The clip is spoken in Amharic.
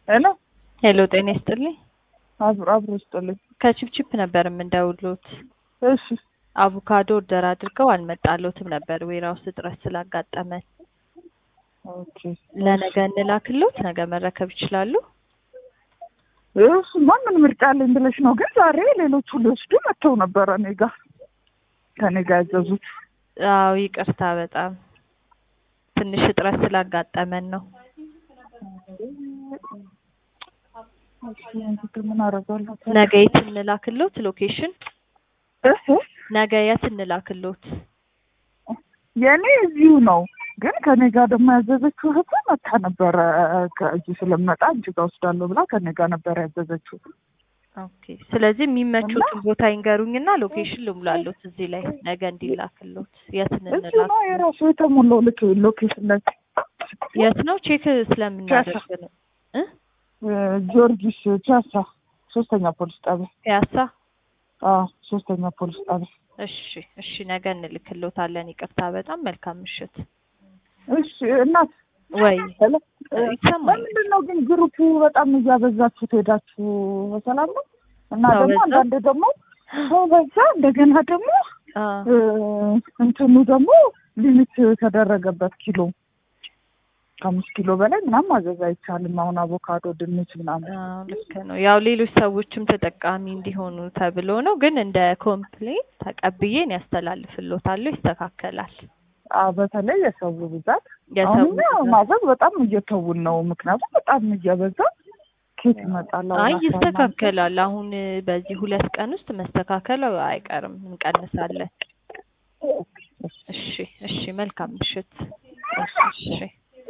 ሄሎ ሄሎ ጤና ይስጥልኝ። አብሮ አብሮ ይስጥልኝ። ከቺፕቺፕ ነበር የምንደውሉት። እሺ አቮካዶ ኦርደር አድርገው አልመጣሎትም ነበር ዌራውስ እጥረት ስላጋጠመን። ኦኬ ለነገ እንላክሎት፣ ነገ መረከብ ይችላሉ? እሱማ ምን ምርጫ አለኝ ብለሽ ነው? ግን ዛሬ ሌሎቹ ሊወስዱ መጥተው ነበረ እኔ ጋ ከኔ ጋ ያዘዙት። አዎ ይቅርታ፣ በጣም ትንሽ እጥረት ስላጋጠመን ነው። እሺ እንግዲህ ምን አደርጋለሁ? ነገ የት እንላክሎት? ሎኬሽን እህ ነገ የት እንላክሎት? የእኔ እዚሁ ነው። ግን ከኔ ጋር ደግሞ ያዘዘችው እህት መታ ነበረ ከእዚህ ስለመጣ አንቺ ጋር ወስዳለሁ ብላ ከኔ ጋር ነበረ ያዘዘችው። ኦኬ። ስለዚህ የሚመቹትን ቦታ ይንገሩኝና ሎኬሽን ልሙላሎት እዚህ ላይ ነገ እንዲላክሎት። የት እዚሁ እንላክ? ነው የራሱ የተሞላው ልክ ሎኬሽን ላይ የት ነው? ቼክ ስለምናደርግ ነው እ ጊዮርጊስ ፒያሳ ሶስተኛ ፖሊስ ጣቢያ። ፒያሳ። አዎ ሶስተኛ ፖሊስ ጣቢያ። እሺ፣ እሺ ነገ እንልክሎታለን። ይቅርታ፣ በጣም መልካም ምሽት። እሺ እናት ወይ ሄሎ ይሰማል? ለምንድን ነው ግን ግሩፑ በጣም እያበዛችሁ ትሄዳችሁ? በሰላም ነው እና ሰው ደግሞ በዛ? አንዳንድ ደግሞ ሰው በዛ እንደገና ደግሞ አ እ እንትኑ ደግሞ ሊሚት ተደረገበት ኪሎ ከአምስት ኪሎ በላይ ምናምን ማዘዝ አይቻልም። አሁን አቮካዶ፣ ድንች ምናምን አዎ፣ ልክ ነው። ያው ሌሎች ሰዎችም ተጠቃሚ እንዲሆኑ ተብሎ ነው። ግን እንደ ኮምፕሌን ተቀብዬን ያስተላልፍሎታለሁ፣ ይስተካከላል። አዎ፣ በተለይ የሰው ብዛት የሰው አሁን እኛ ብዛት። ማዘዝ በጣም እየተውን ነው። ምክንያቱም በጣም እየበዛ ኬት ይመጣል። አሁን አይ አስራ ምናምን ይስተካከላል። አሁን በዚህ ሁለት ቀን ውስጥ መስተካከል አይቀርም፣ እንቀንሳለን። እሺ፣ እሺ፣ መልካም ምሽት። እሺ